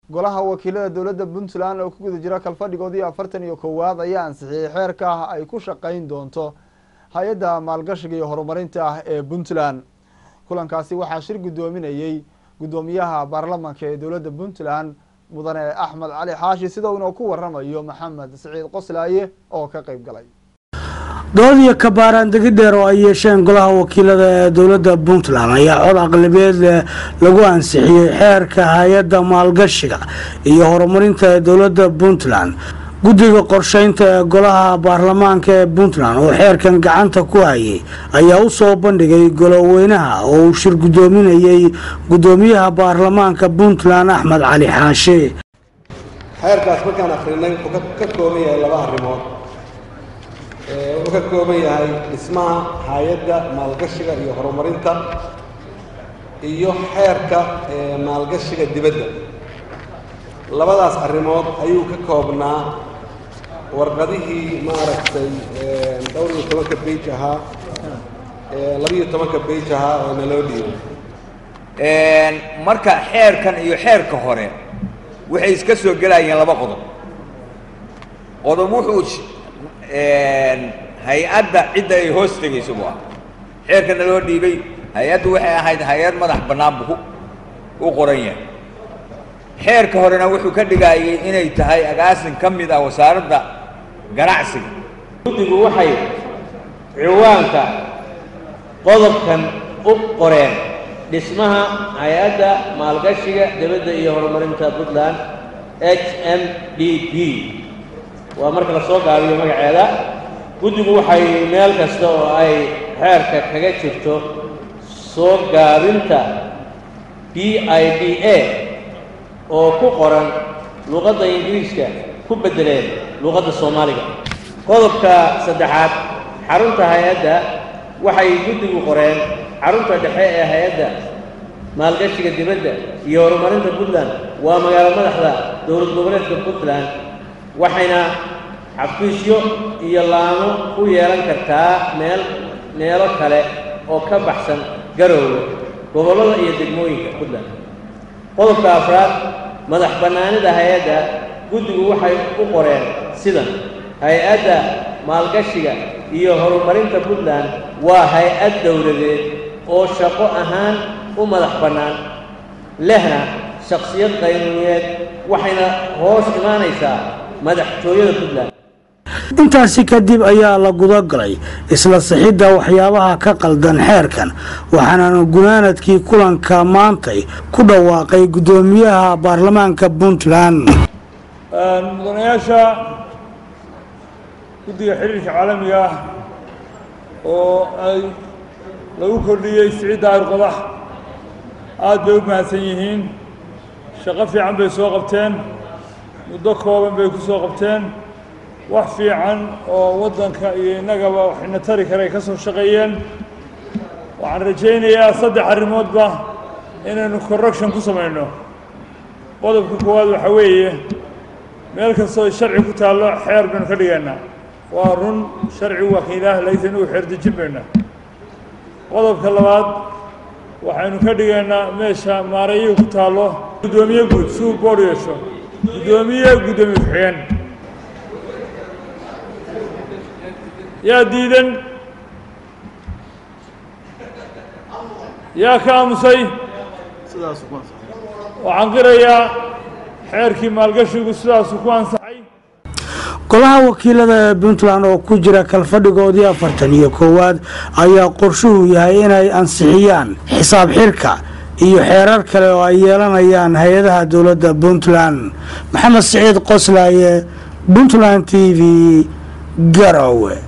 golaha wakiilada dowladda puntland oo ku guda jira kalfadhigoodii afartan iyo kowaad ayaa ansixiyey xeerka ay ku shaqeyn doonto hay-adda maalgashiga iyo horumarinta ah ee puntland kulankaasi waxaa shir guddoominayey guddoomiyaha baarlamanka ee dowladda puntland mudane axmed cali xaashi sida uuna ku waramayo maxamed siciid qoslaaye oo ka qeyb galay dood iyo kabaaraan degi dheer oo ay yeesheen golaha wakiilada ee dowladda puntland ayaa cod aqlabeed lagu ansixiyey xeerka hay-adda maalgashiga iyo horumarinta ee dowladda puntland guddiga qorsheynta ee golaha baarlamaanka ee puntland oo xeerkan gacanta ku hayay ayaa u soo bandhigay goloweynaha oo uu shir guddoominayey guddoomiyaha baarlamaanka puntland axmed cali xaashe xeerkaas markaan akrinay wuxuu ka kooban yahay laba arrimood wuxuu ka kooban yahay dhismaha hay-adda maalgashiga iyo horumarinta iyo xeerka maalgashiga dibadda labadaas arrimood ayuu ka koobnaa warqadihii maaragtay dhowr iyo tobanka bej ahaa labiyo tobanka bej ahaa oo naloo dhiibay marka xeerkan iyo xeerka hore waxay iska soo gelayeen laba qodob qodob wuxuu hay-adda cidda ay hoos tegayso buu ah xeerka naloo dhiibay hay-addu waxay ahayd hay-ad madax bannaan buu u qoran yahay xeerka horena wuxuu ka dhigayay inay tahay agaasin ka mid ah wasaaradda ganacsiga guddigu waxay ciwaanka qodobkan u qoreen dhismaha hay-adda maalgashiga dibadda iyo horumarinta puntland h m d p waa marka la soo gaabiyo magaceeda guddigu waxay meel kasta oo ay xeerka kaga jirto soo gaabinta b i d a oo ku qoran luuqadda ingiriiska ku beddeleen luuqadda soomaaliga qodobka saddexaad xarunta hay-adda waxay guddigu qoreen xarunta dhexe ee hay-adda maalgashiga dibadda iyo horumarinta puntland waa magaalo madaxda dowlad goboleedka puntland waxayna xafiisyo iyo laamo ku yeelan kartaa meel meelo kale oo ka baxsan garowga gobollada iyo degmooyinka puntland qodobka afraad madax bannaanida hay-adda guddigu waxay u qoreen sidan hay-adda maalgashiga iyo horumarinta puntland waa hay-ad dowladeed oo shaqo ahaan u madax bannaan lehna shakhsiyad qaynuuneed waxayna hoos imaanaysaa madaxtooyada puntland intaasi kadib ayaa la gudagalay isla sixidda waxyaabaha ka qaldan xeerkan waxaana gunaanadkii kulanka maantay ku dhawaaqay guddoomiyaha baarlamaanka puntland mudanayaasha guddiga xiriirka caalamiga ah oo ay lagu kordhiyey siciidda ayrqodax aad bay u mahadsan yihiin shaqo fiican bay soo qabteen muddo kooban bay ku soo qabteen wax fiican oo waddanka iyo innagaba waxayna tari karay ka soo shaqeeyeen waxaan rajaynayaa saddex arrimoodba inaynu correction ku samayno qodobka koowaad waxaa weeye meel kastoo sharci ku taallo xeer baynu ka dhigaynaa waa run sharci wakiilaah laysan uu xeerdejin bayna qodobka labaad waxaynu ka dhigaynaa meesha maarayihii ku taallo guddoomiye guud si uu boodh yeesho guddoomiye guddoomiye ku-xigeen yaa diidan yaa ka aamusay waxaan qirayaa xeerkii maalgashigu sidaasuu ku ansaxay golaha wakiilada ee puntland oo ku jira kalfadhigoodii afartan iyo koowaad ayaa qorshuhu yahay inay ansixiyaan xisaab xirka iyo xeerar kale oo ay yeelanayaan hay-adaha dowladda puntland maxamed siciid qoslaaye puntland t v garowe